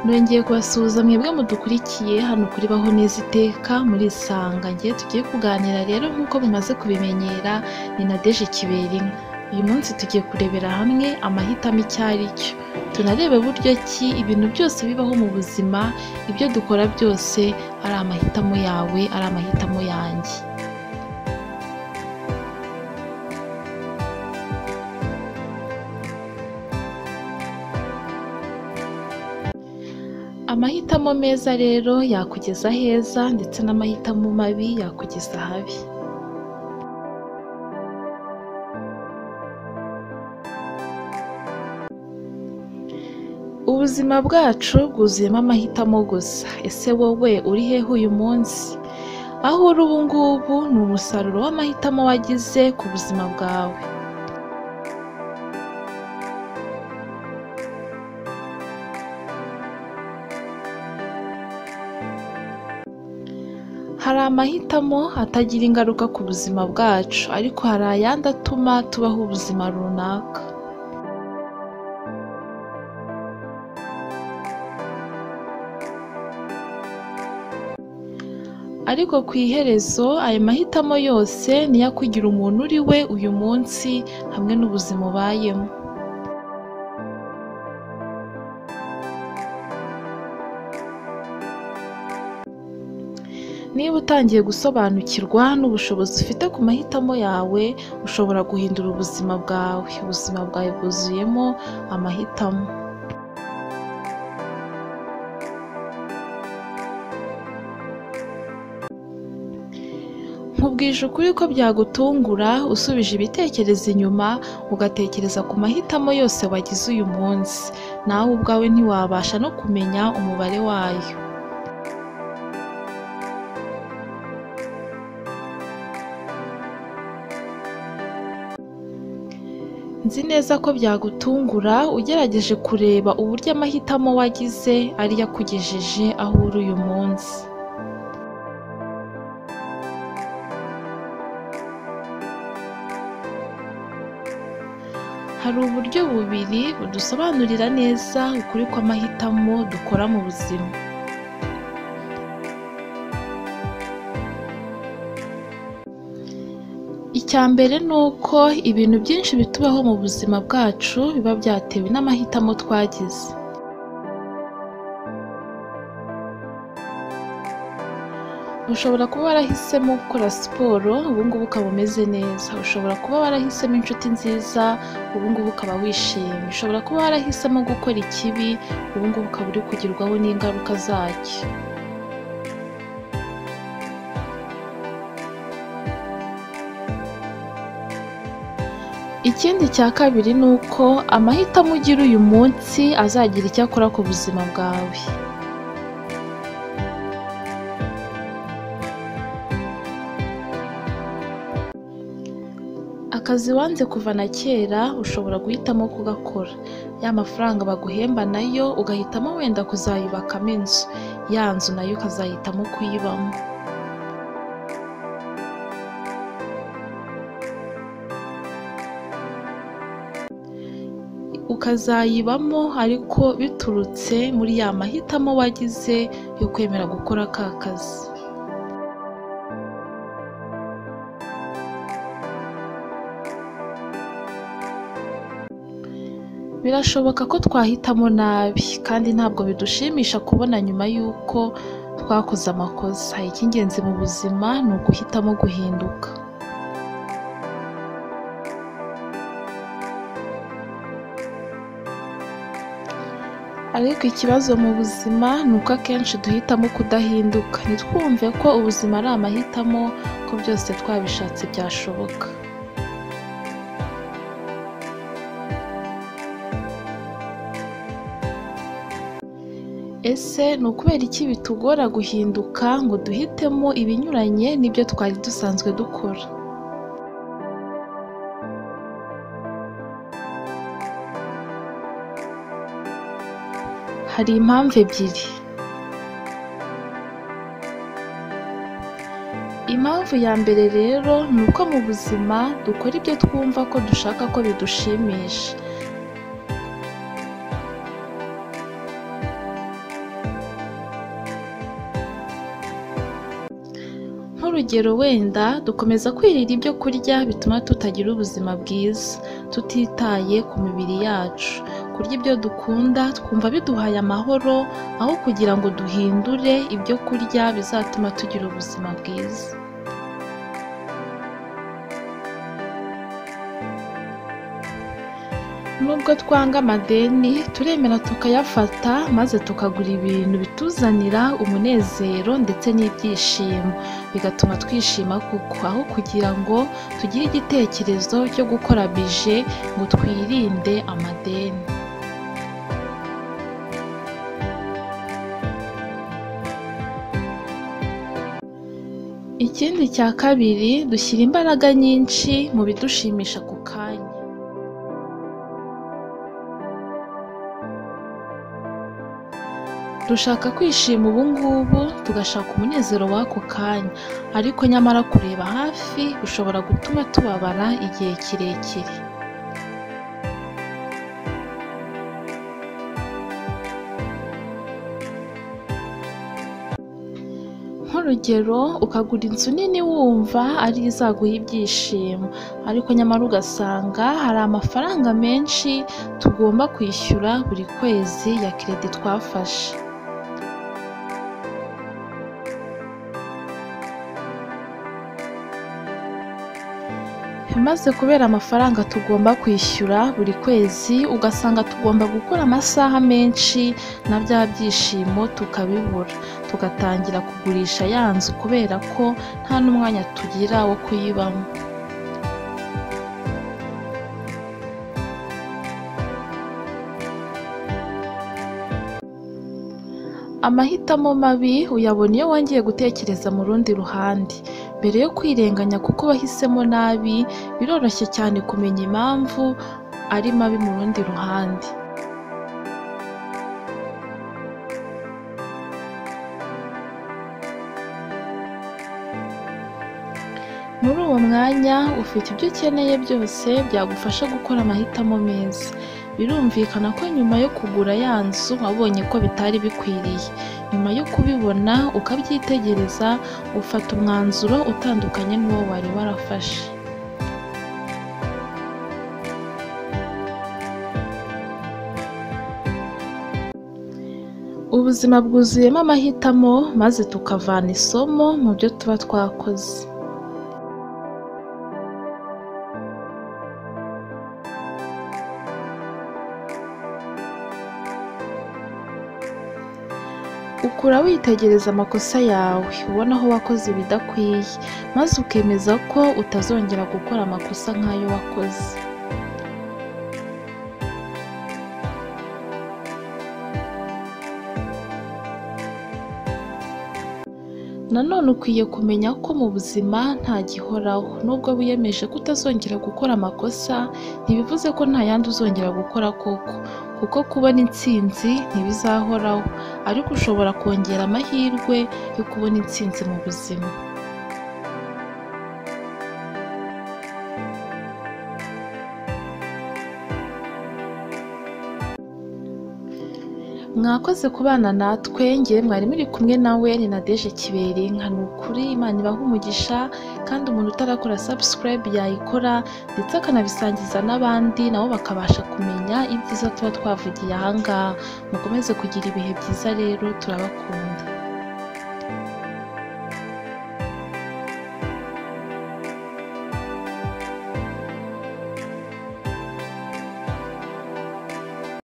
nongeye kubasuhuza mwebwe mudukurikiye hano kuri baho neza iteka muri isangange tugiye kuganira rero nk'uko mumaze kubimenyera ni nadeje kiberinka uyu munsi tugiye kurebera hamwe amahitamo icyo ari cyo tunarebe buryo ki ibintu byose bibaho mu buzima ibyo dukora byose ari amahitamo yawe ari amahitamo yanjye amahitamo meza rero yakugeza aheza ndetse n'amahitamo mabi yakugeza ahabi ubuzima bwacu bwuzuyemo amahitamo gusa ese wowe uri hehe uyu munsi aho uri ubu ngubu ni umusaruro w'amahitamo wagize ku buzima bwawe hari amahitamo atagira ingaruka ku buzima bwacu ariko hari ayandi atuma tubaho ubuzima runaka ariko ku iherezo ayo mahitamo yose niyo akugira umuntu uri we uyu munsi hamwe n'ubuzima ubayemo niba utangiye gusobanukirwa n'ubushobozi ufite ku mahitamo yawe ushobora guhindura ubuzima bwawe ubuzima bwawe bwuzuyemo amahitamo nkubwije ukuri ko byagutungura usubije ibitekerezo inyuma ugatekereza ku mahitamo yose wagize uyu munsi nawe ubwawe ntiwabasha no kumenya umubare wayo nzi neza ko byagutungura ugerageje kureba uburyo amahitamo wagize ariyo akugejeje aho uri uyu munsi hari uburyo bubiri budusobanurira neza ukuri kw'amahitamo dukora mu buzima icya mbere ni uko ibintu byinshi bitubaho mu buzima bwacu biba byatewe n'amahitamo twagize ushobora kuba warahisemo gukora siporo ubungubu ukaba umeze neza ushobora kuba warahisemo inshuti nziza ubungubu ukaba wishimye ushobora kuba warahisemo gukora ikibi ubungubu ukaba uri kugirwaho n'ingaruka zacyo ikindi cya kabiri ni uko amahitamo ugira uyu munsi azagira icyo akora ku buzima bwawe akazi wanze kuva na kera ushobora guhitamo kugakora ya mafaranga baguhemba nayo ugahitamo wenda kuzayubakamo inzu ya nzu nayo ukazahitamo kuyibamo ukazayibamo ariko biturutse muri ya mahitamo wagize yo kwemera gukora ka kazi birashoboka ko twahitamo nabi kandi ntabwo bidushimisha kubona nyuma y'uko twakoze amakosa icy'ingenzi mu buzima ni uguhitamo guhinduka ariko ikibazo mu buzima ni uko akenshi duhitamo kudahinduka ntitwumve ko ubuzima ari amahitamo ko byose twabishatse byashoboka ese ni ukubera iki bitugora guhinduka ngo duhitemo ibinyuranye n'ibyo twari dusanzwe dukora hari impamvu ebyiri impamvu ya mbere rero ni uko mu buzima dukora ibyo twumva ko dushaka ko bidushimisha nk'urugero wenda dukomeza kwirira ibyo kurya bituma tutagira ubuzima bwiza tutitaye ku mibiri yacu kurya ibyo dukunda twumva biduhaye amahoro aho kugira ngo duhindure ibyo kurya bizatuma tugira ubuzima bwiza nubwo twanga amadeni turemera tukayafata maze tukagura ibintu bituzanira umunezero ndetse n'ibyishimo bigatuma twishima kuko aho kugira ngo tugire igitekerezo cyo gukora bije ngo twirinde amadeni ikindi cya kabiri dushyira imbaraga nyinshi mu bidushimisha ku kanya dushaka kwishima ubu ngubu tugashaka umunezero w'ako kanya ariko nyamara kureba hafi bishobora gutuma tubabara igihe kirekire nk'urugero ukagura inzu nini wumva ari izaguha ibyishimo ariko nyamara ugasanga hari amafaranga menshi tugomba kwishyura buri kwezi ya keredi twafashe maze kubera amafaranga tugomba kwishyura buri kwezi ugasanga tugomba gukora amasaha menshi na bya byishimo tukabibura tugatangira kugurisha ya nzu kubera ko nta n'umwanya tugira wo kuyibamo amahitamo mabi uyabona iyo wongeye gutekereza mu rundi ruhande mbere yo kwirenganya kuko wahisemo nabi biroroshye cyane kumenya impamvu ari mabi mu rundi ruhande muri uwo mwanya ufite ibyo ukeneye byose byagufasha gukora amahitamo meza birumvikana ko nyuma yo kugura ya nzu wabonye ko bitari bikwiriye nyuma yo kubibona ukabyitegereza ufata umwanzuro utandukanye n'uwo wari warafashe ubuzima bwuzuyemo amahitamo maze tukavana isomo mu byo tuba twakoze ukura witegereza amakosa yawe ubona aho wakoze ibidakwiye maze ukemeza ko utazongera gukora amakosa nk'ayo wakoze nanone ukwiye kumenya ko mu buzima nta gihoraho nubwo wiyemeje ko utazongera gukora amakosa ntibivuze ko nta yandi uzongera gukora koko kuko kubona intsinzi ntibizahoraho ariko ushobora kongera amahirwe yo kubona intsinzi mu buzima mwakoze kubana natwe ngewe mwari muri kumwe nawe ni nadeje kiberi nka ni ukuri imana ibaha umugisha kandi umuntu utarakora subscribe yayikora ndetse akanabisangiza n'abandi nabo bakabasha kumenya ibyiza tuba twavugiye ahangaha mukomeze kugira ibihe byiza rero turabakunda